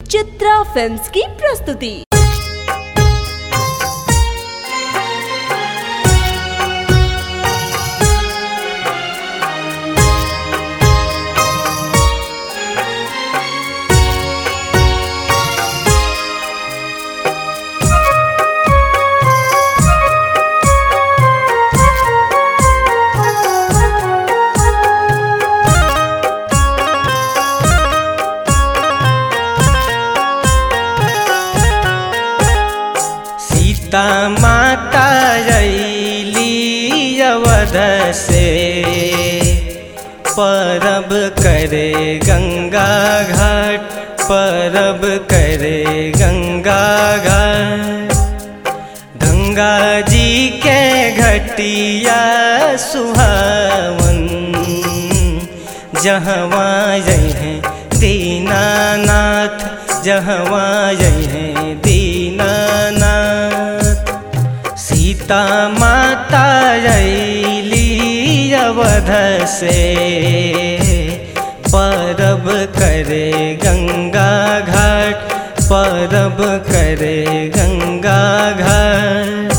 Chitra films की प्रस्तुति सीता माता अली अवध से परब करे गंगा घाट परब करे गंगा घाट गंगा जी के घटिया सुहावन जहवा हैं दीनानाथ जहवा हैं दीनानाथ सीता माता अली अवध से परब करे गंगा घाट परब करे गंगा घाट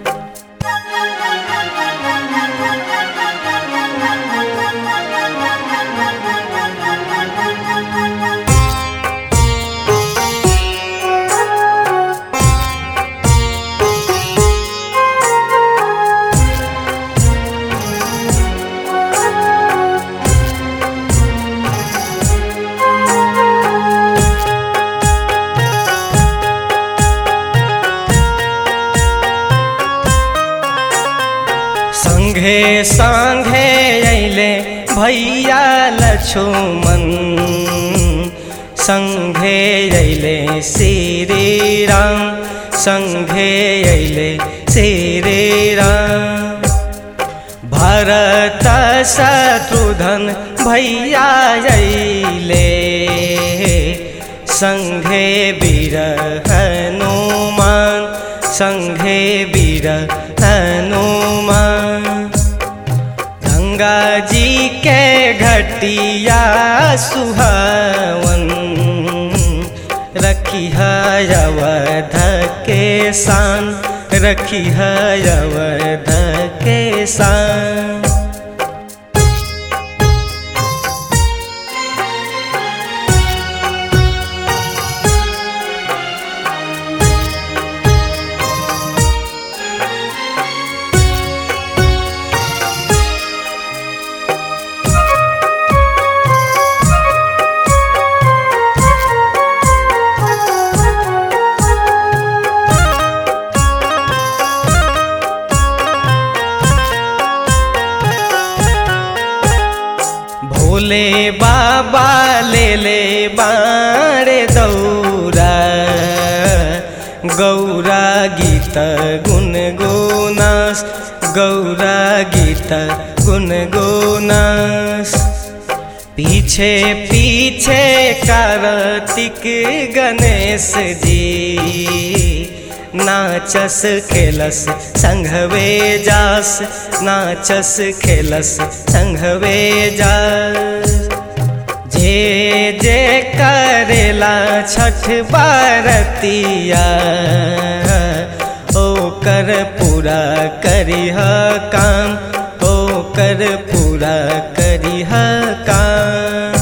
संघे संघे अले भैया लक्ष्मण संघे अले श्री राम संघे अले श्री राम भरत शत्रुधन भैया अले संघे वीर हनुमान संघे वीर हनुमान गंगा जी के घटिया सुहावन रखी अवध के शान रखी अवध के शान भोले बाबा ले ले बारे दौरा गौरा गीत गुनगुनास गौरा गीत गुनगुनास पीछे पीछे कार्तिक गणेश जी नाचस खेलस संघवे जास नाचस खेलस संघवे जास जे जे करेला छठ बारतिया ओकर पूरा करिह काम ओकर पूरा करिह काम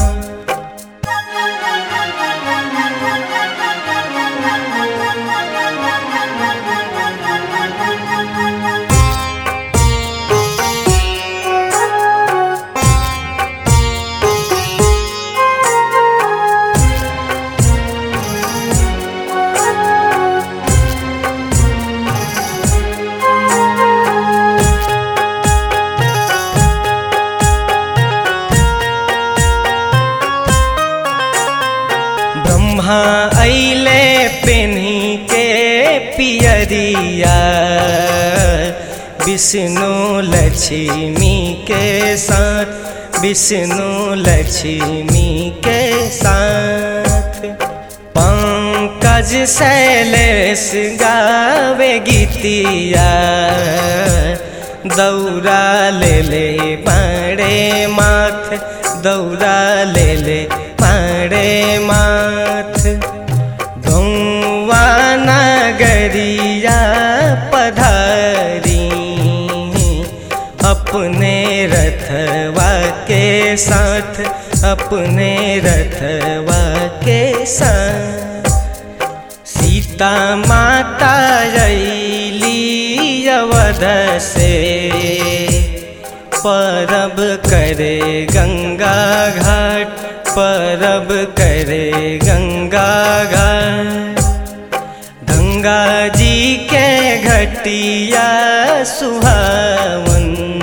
ब्रह्मा अले पेन्ही के पियरिया विष्णु लक्ष्मी के साथ विष्णु लक्ष्मी के साथ पंकज शैलेश गावे गीतिया दौरा ले ले बड़े माथ दौरा ले ले बड़े माथ गौवा नगरिया पधारी अपने रथवा के साथ अपने रथवा के साथ सीता माता अली अवध से परब करे गंगा घाट परब करे गंगा घाट गंगा जी के घटिया सुहावन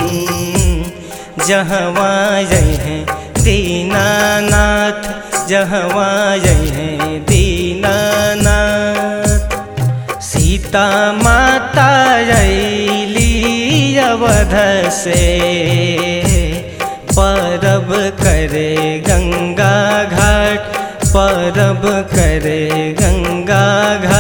जहवा हैं दीनानाथ जहवा हैं दीनानाथ सीता माता अली अवध से परब करे गंगा घाट परब करे गंगा घाट